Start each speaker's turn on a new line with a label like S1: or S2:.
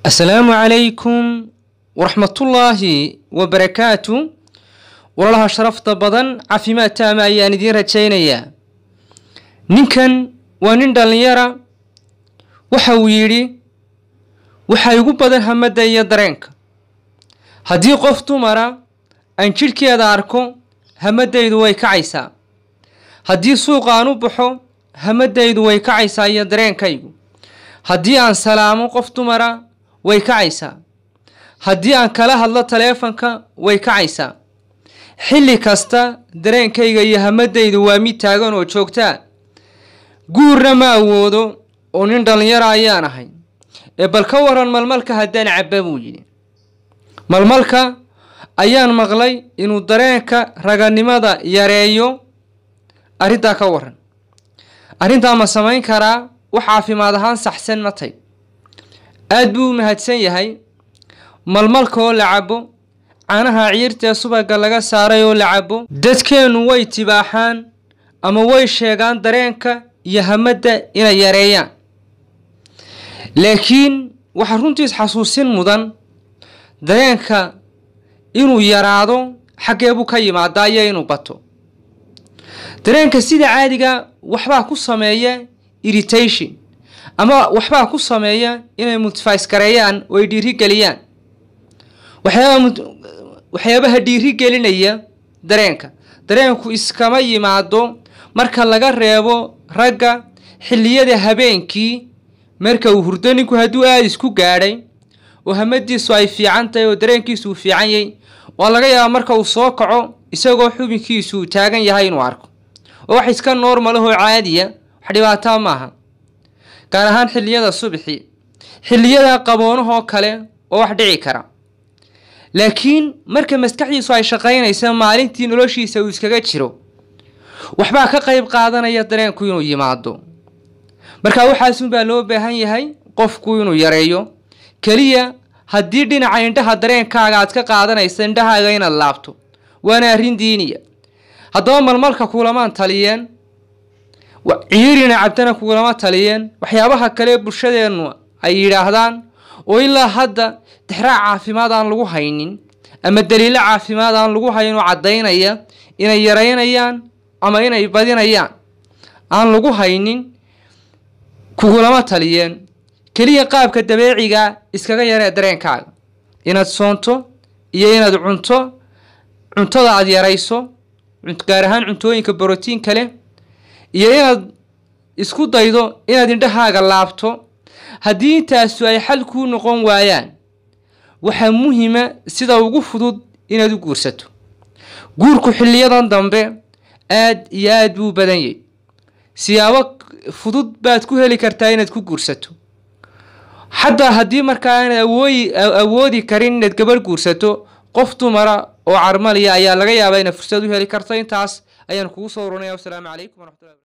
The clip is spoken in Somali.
S1: asalaamu calaykum waraxmatullaahi wabarakaatu walaalaha sharafta badan caafimaad taama ayaan idiin rajaynayaa ninkan waa nin dhallinyara waxa uu yidhi waxaa igu badan hamadda iyo dareenka haddii qof dumara aan jidhkeeda arko hamaddaydu way kacaysaa haddii suuqa aan u baxo hamaddaydu way kacaysaa iyo dareenkaygu haddii aan salaamo qof dumara way kacaysaa haddii aan kala hadlo taleefanka way kacaysaa xilli kasta dareenkayga iyo hamaddaydu waa mid taagan oo joogtaa guurna ma awoodo oo nin dhallinyara ayaan ahay ee bal ka waran malmalka haddaan cabba buu yidhi malmalka ayaan maqlay inuu dareenka raganimada yareeyo arrintaa ka waran arrintaa ma samayn karaa wax caafimaad ahaan saxsan ma tay aad buu u mahadsan yahay malmalka oo la cabo caanaha ciirtaee subaga laga saaray oo la cabo dadkeennu way tibaaxaan ama way sheegaan dareenka iyo hamadda inay yareeyaan laakiin waxaa runtiis xasuusin mudan dareenka inuu yaraado xaggeebuu ka yimaadaa iyo inuu bato dareenka sida caadiga waxbaa ku sameeya irritation ama waxbaa ku sameeya inay multifice gareeyaan oo ay dhiirigeliyaan waxyaabaha dhiirigelinaya dareenka dareenku iskama yimaado marka laga reebo ragga xilliyada habeenkii marka uu hurdo ninku hadduu aada isku gaadhay oo hamadiisu ay fiican tahay oo dareenkiisu uu fiican yahay waa laga yaabaa marka uu soo kaco isagoo xubinkiisu uu taagan yahay inuu arko oo wax iska noormalahoo caadiya wax dhibaataa maaha gaar ahaan xilliyada subxi xilliyada qaboonahoo kale oo wax dhici kara laakiin marka maskaxdiisu ay shaqaynaysa maalintii noloshiisa uu iskaga jiro waxbaa ka qayb qaadanaya dareenku inuu yimaado marka waxaasunbaa loo baahan yahay qofku inuu yareeyo keliya haddii dhinaca indhaha dareenkaaga aad ka qaadanaysa indhahaaga inaad laabto waana arrin diiniya haddaba malmalka kulamaan taliyeen ciirina cabdana kugulama taliyeen waxyaabaha kale bulshadeennu ay yidhaahdaan oo ilaa hadda dixraac caafimaad aan lagu haynin ama daliilo caafimaad aan lagu hayn oo caddaynaya inay yaraynayaan ama inay badinayaan aan lagu haynin kugulama taliyeen keliya qaabka dabeeciga iskaga yaree dareenkaaga inaad soonto iyo inaad cunto cuntada aada yarayso gaar ahaan cuntooyinka brotiinka leh iyo inaad isku daydo inaad indhahaaga laabto haddii intaasu ay xal kuu noqon waayaan waxaa muhima sida ugu fudud inaad u guursato guurku xiliyadan dambe aad iyo aad buu badan yahy siyaabo fudud baad ku heli kartaa inaad ku guursato xataa haddii markaa aanad awooyi awoodi karin inaad gabadh guursato qof dumara oo carmaliya ayaa laga yaabaa inaad fursad u heli karto intaas ayaan kugu soo uranaya wasalaamu calaykum waraxmatullahi